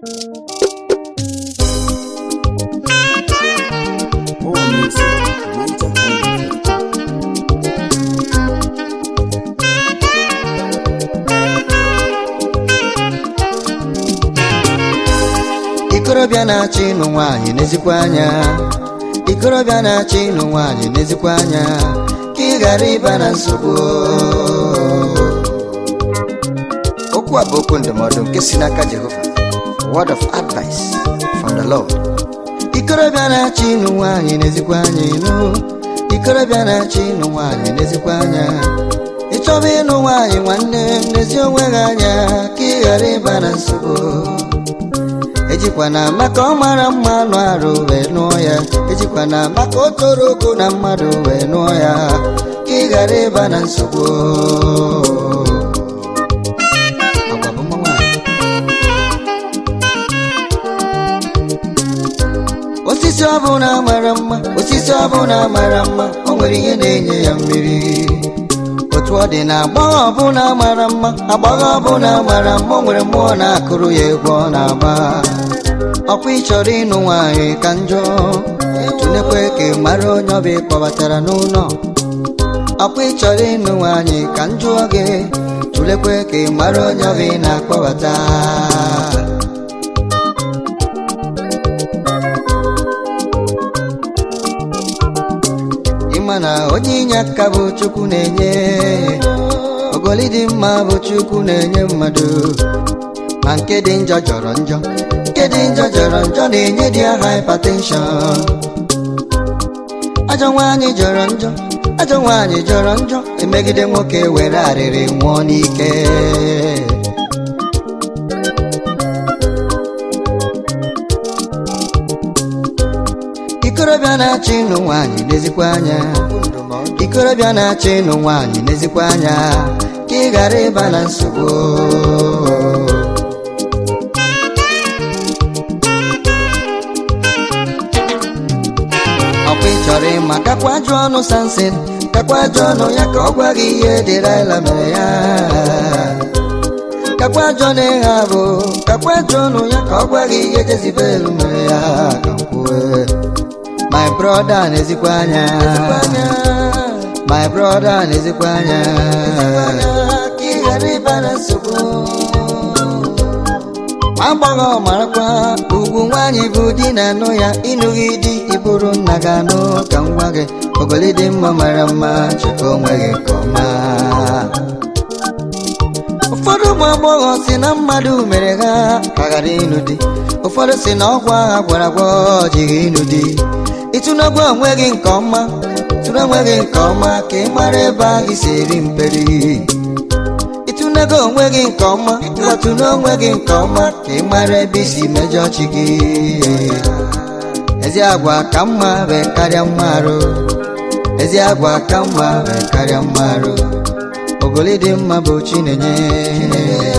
More music, Niger High. ikorobịa na-achọ ịnụ nwaanyị n'ezikwa anya ikorobịa na-achọ ịnụ nwaanyị n'ezikwa anya ka ị ghara ịba na nsogbu okwu a bụ okwu ndụmọdụ nke si n'aka jehova word of advice from the lord ikorobịa na-achọ ịnụ nwaanyị n'ezikwa anya ịnụ ikorobịa na-achọ ịnụ nwaanyị n'ezikwa anya ịchọba ịnụ nwaanyị nwanne m n'ezi onwe gị anya ka ị ghara ịba na nsogbu ejikwana maka ọ mara mma nụ arụ wee nụọ ya ejikwana maka o toro ogo na mmadụ wee nụọ ya ka ị ghara ịba na nsogbu Agwa bụ mma nwaanyị. osisi ọbụla mara mma osisi ọbụla mara mma o nwere ihe na-enye ya mmiri otu ọ dị na agbọghọ ọbụla mara mma agbọghọ ọbụla mara mma o nwere mmụọ na-akụrụ ya egwu ọ na-agba ọkwa ịchọrọ ịnụ nwaanyị ka njọ tụlekwe ka ị mara onye ọbịa kpọbatara n'ụlọ ọkwa ịchọrọ ịnụ nwaanyị ka njọ gị tụlekwe ka ị mara onye ọbịa na-akpọbata ịma na onye inye aka bụ chukwu na-enye ogoli dị mma bụ chukwu na-enye mmadụ ma nke dị njọ jọrọ njọ nke dị njọ jọrọ njọ na-enye dị ya hypertension ajọ nwaanyị jọrọ njọ ajọ nwaanyị jọrọ njọ emegide nwoke were arịrị nwụọ n'ike ikorobịa na-achọ ịnụ nwaanyị n'ezikwa anya ikorobịa na-achọ ịnụ nwaanyị n'ezikwa anya ka ị ghara ịba na nsogbu ọkwa ị chọrọ ịma kakwa jụọ ọnụ sansin kakwa jụọ ọnụ ya ka ọ gwa gị ihe dịraila mere ya kakwa jụọ na ịha bụ kakwa jụọ ọnụ ya ka ọ gwa gị ihe jezibel mere ya ka m kwue my brother na-ezikwa anya my brother na-ezikwa anya ka ị ghara ịba na nsogbu agbọghọ marakwa ugwu nwaanyị bụ di na-anụ ya ịnụghị di ịbụrụ nna gị anụ ka m gwa gị ogoli dị mma mara mma chịkọ onwe gị nke ọma ụfọdụ ụmụ agbọghọ si na mmadụ mere ha ka ghara ịnụ di ụfọdụ si na ọgwụ agha gwara agwọ jighị ịnụ di ịtụnagwa onwe gị nke ọma tụrụ onwe gị nke ọma ka ị mara ebe ahụ si eri mperi ịtụnego onwe gị nke ọma gbatụna onwe gị nke ọma ka ị mara ebe isi mejọ chi gị ezi agwa ka mma bụ karịa mma arụ ezi agwa ka mma bụ karịa mma arụ ogoli dị mma bụ chi na-enye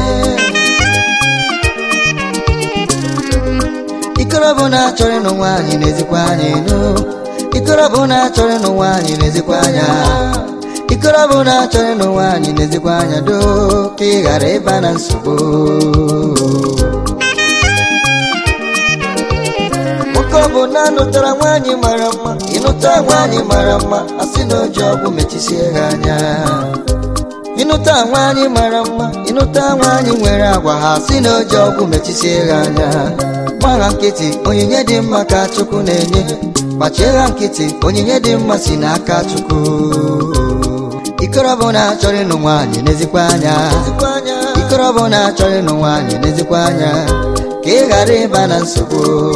ikorobụ na-achọrọ ịnụ nwaanyị na-ezikwa anya ịnụ ikorobụ na-achọrọ ịnụ nwaanyị na-ezikwa anya ikorobụ na-achọrọ ịnụ nwaanyị na-ezikwa anya doo ka ị ghara ịba na nsogbu nwoke ọ bụ na anụtara nwaanyị mara mma ịnụta nwaanyị mara mma asị na oji ọgwụ mechisie ha anya ịnụta nwaanyị mara mma ịnụta nwaanyị nwere agwa ha si na oji ọgwụ mechisie ha anya gbagha nkịtị onyinye dị mma ka chukwu na-enye gbachie ha nkịtị onyinye dị mma si n'aka chukwu ikorobụ na-achọrọ ịnụ nwaanyị n'ezikwa anya ikorobụ na-achọrọ ịnụ nwaanyị n'ezikwa anya ka ị ghara ịba na nsogbu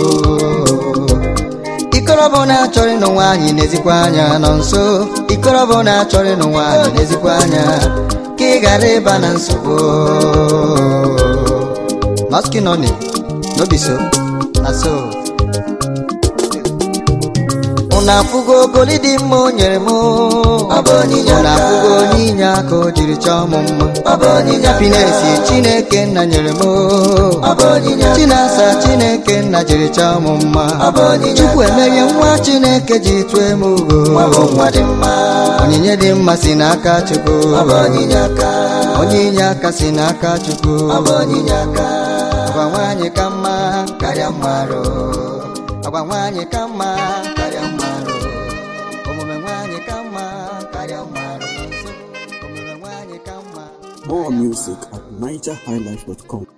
ikorobụ na-achọrọ ịnụ nwaanyị n'ezikwa anya nọ nso ikorobụ na-achọrọ ịnụ nwaanyị n'ezikwa anya ka ị ghara ịba na nsogbu maskinoni no be so na so unu afụgo ogoli dị mma o nyere m unu afụgo onyinye aka o jiri chọọ m mma pinesi chineke nna nyere m chinasa chineke nna jiri chọọ m mma chukwu emerie nwa chineke ji tụọ m ugo onyinye dị mma si n'aka chukwu onyinye aka si n'aka chukwu agwa nwaanyị ka mma karịa mmadụ agwa nwaanyị ka mma karịa mmadụ omume nwaanyị ka mma karịa mmadụ omume nwaanyị ka mma More music at NigerHighlife.com.